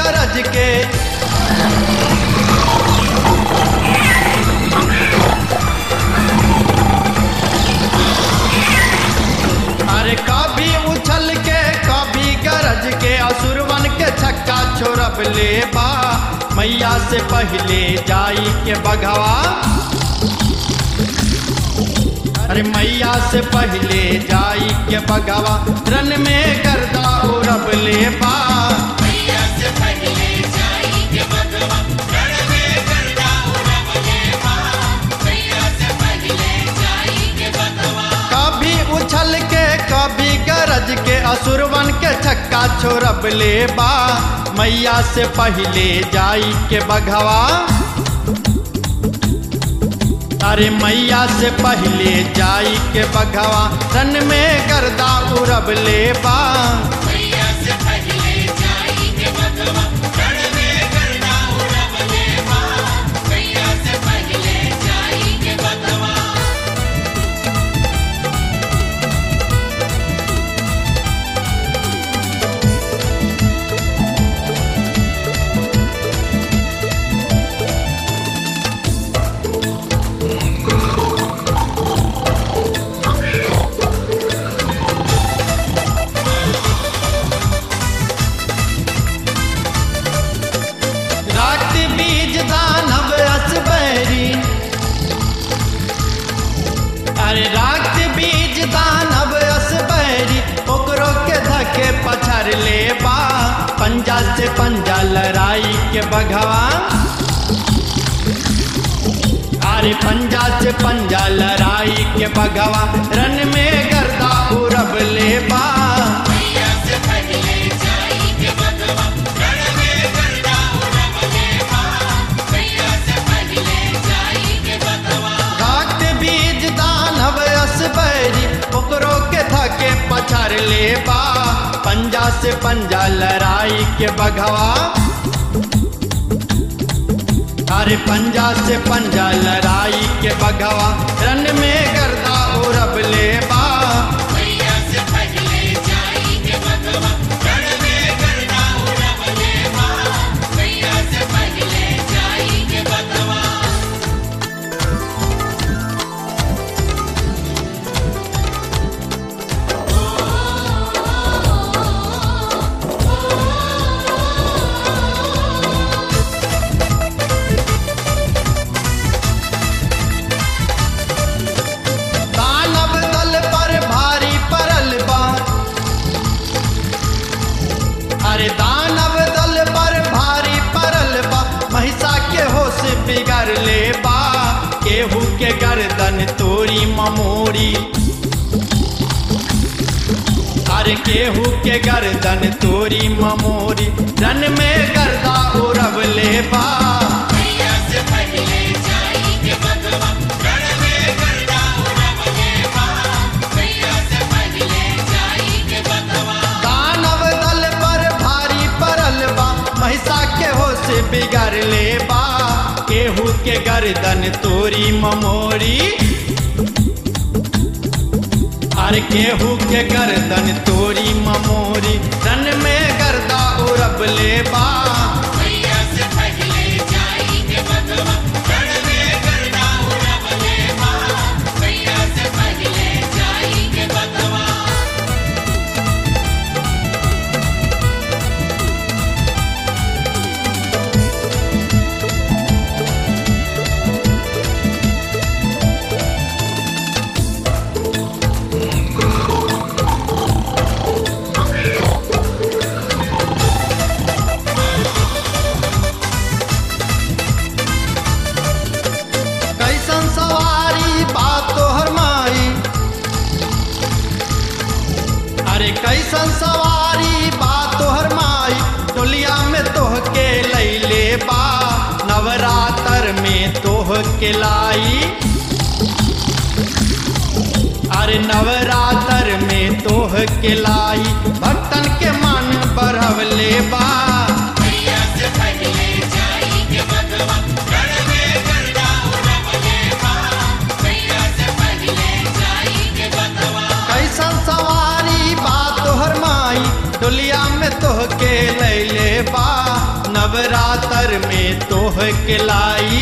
गरज के अरे कभी उछल के कभी गरज के असुरवन के छक्का छोड़ब ले बा मैया से पहले जाई के बघवा अरे मैया से पहले जाई के बघवा रन में गर्दा उड़ब ले बा मैया से पहले जाई के भगवा रण में गर्दा उड़ब ले बा मैया से पहले जाई के भगवा कभी उछल के कभी गरज के असुरवन के छक्का छोड़ब ले बा मैया से पहले जाई के बघवा अरे मैया से पहले जाई के बघवा रन में गर्दा उड़ब ले बा मैया से पहले जाई के भगवा रण में गर्दा उड़ब ले बा मैया से पहले जाई के भगवा रात बीज दानव असबैरी अरे रात बीज दानव असबैरी ओकरो के धके पछाड़ ले बा पंजा से पंजा लड़ाई के बघवा अरे पंजा से पंजा लड़ाई के बघवा रन में गर्दा उड़ब ले बा मैया से पहले जाई के भगवा रण में गर्दा उड़ब ले बा मैया से पहले जाई के भगवा घाट बीज दानव असबैरी ओकरो के धके पछाड़ ले बा पंजा से पंजा लड़ाई के बघवा अरे पंजा से पंजा लड़ाई के बघवा रन में गर्दा उड़ब ले बा मैया से पहले जाई के भगवा रण में गर्दा उड़ब ले बा मैया से पहले जाई के भगवा दानव दल पर भारी परल बा अरे दानव दल पर भारी परल बा महिषा के होश बिगड़ ले बा केहू के गर्दन तोरी ममोरी अरे केहू के गर्दन तोरी ममोरी रन में गर्दा उड़ब ले बा मैया से पहले जाई के भगवा रण में गर्दा उड़ब ले बा मैया से पहले जाई के भगवा दानव दल पर भारी परल बा महिषा के होश बिगड़ ले बा केहू के गर्दन तोरी ममोरी अरे केहू के गर्दन तोरी ममोरी रन में गर्दा उड़ब ले बा मैया से पहले जाई के भगवा रण में गर्दा उड़ब ले बा मैया से पहले जाई के भगवा कैसन सवारी बात तोहर माई अरे कैसन सवारी बात तोहर माई टोलिया में तोह के लैले बा नवरात्र में तोह के लाई अरे नवरात्र में तोह के लाई भक्तन के मन बढ़वले बा मैया से पहले जाई के भगवा रण में गर्दा उड़ब ले बा मैया से पहले जाई के भगवा कैसन सवारी बा तोहर माई डोलिया में तोह के लैले बा नवरात्र में तोह के लाई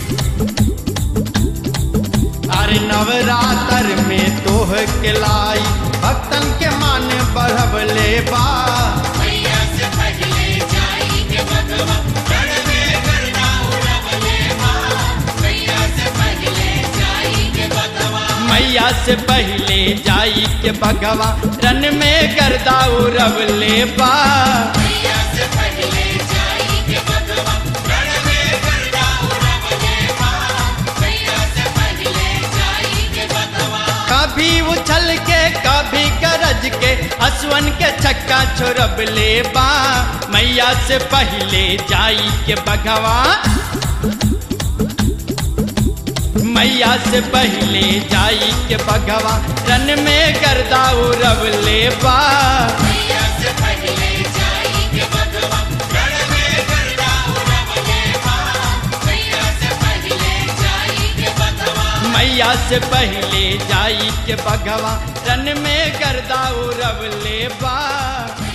अरे नवरात्र में तोह के लाई भक्तन के मान बढ़वले बा मैया से पहले जाई के भगवा रण में करना उड़वले माँ मैया से पहले जाई के भगवा मैया से पहले जाई के भगवा रन में गर्दा उरवले बा मैया से पहले जाई के भगवा रण में करना उड़वले माँ मैया से पहले जाई के भगवा कभी उछल के कभी गरज के असवन के छक्का छोड़बले बा मैया से पहले जाई के भगवा मैया से पहले जाई के भगवा रन में गर्दा उरवले बा मैया से पहले जाई के भगवा रण में करना उड़वले माँ मैया से पहले जाई के भगवा मैया से पहले जाई के भगवा रन में गर्दा उरवले बा